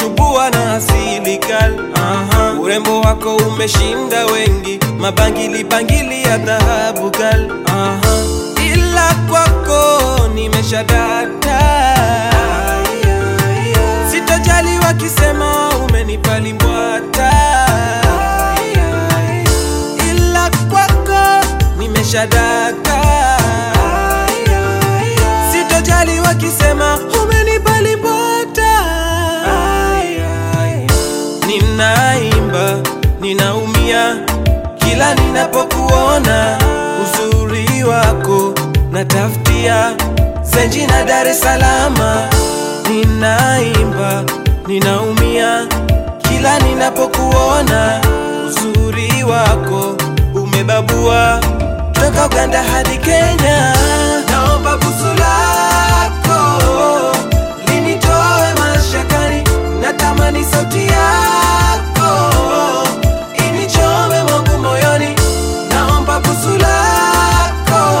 umenishubua na asili kal Aha. urembo wako umeshinda wengi mabangili bangili ya dhahabu kal Aha. ila kwako nimeshadata sitojali wakisema umenipa limbwata ila kwako nimeshadaka sitojali wakisema umenipa limbwata ninaimba ninaumia kila ninapokuona uzuri wako natafutia zenji na Dar es Salama ninaimba ninaumia kila ninapokuona uzuri wako umebabua toka Uganda hadi Kenya naomba busu lako linitoe mashakani natamani sauti yako inichome mwangu moyoni naomba busu lako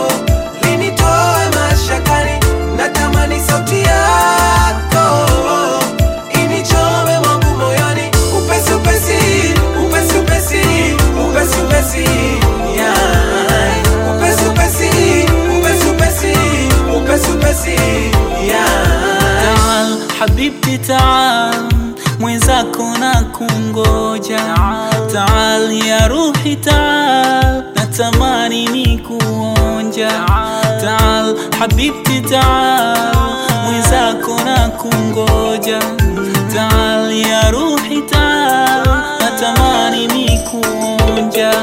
linitoe mashakani natamani sauti yako inichome mwangu moyoni upesi upesi upesi upesi upesi upesi yeah. upesi upesi upesi upesi upesi upesi yeah. Taal habibti taal, mwenzako na kungoja. Taal ya ruhi taal, natamani ni kuonja. Taal habibti taal, mwenzako na kungoja. Taal ya ruhi taal, natamani ni kuonja.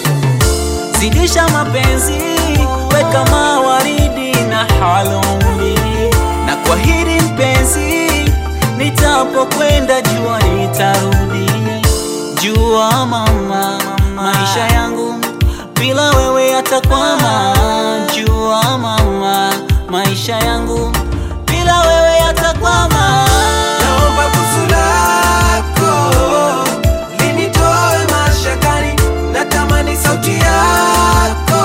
Zidisha mapenzi, weka mawaridi na halombi, na kuahidi mpenzi, nitapokwenda jua nitarudi. Jua mama, maisha yangu bila wewe yatakwama. Jua mama, maisha yangu bila wewe yatakwama. Naomba busu lako linitoe mashakani, natamani sauti yako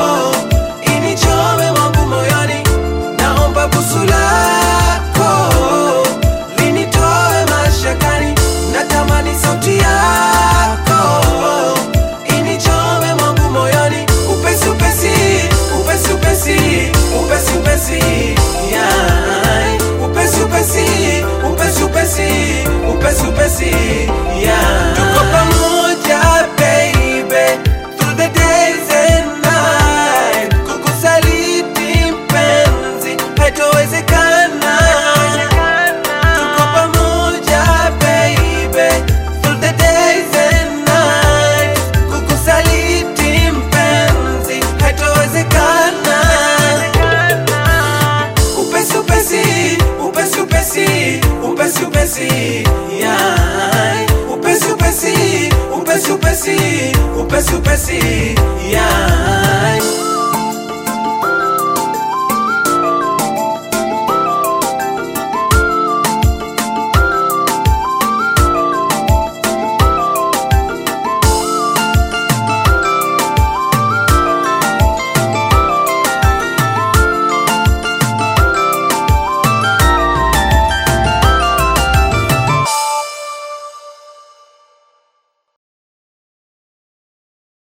inichome mwangu moyoni. Naomba busu lako linitoe mashakani, natamani sauti yako inichome mwangu moyoni. Upesi upesi upesi upesi upesi upesi yeah. upesi upesi upesi upesi upesi upesi yeah. tuko pamoja baby through the days and night kukusaliti mpenzi haitowezekana tuko pamoja baby through the days and night kukusaliti mpenzi haitowezekana upesi upesi upesi upesi upesi upesi yeah. upesi upesi upesi upesi upesi upesi yeah.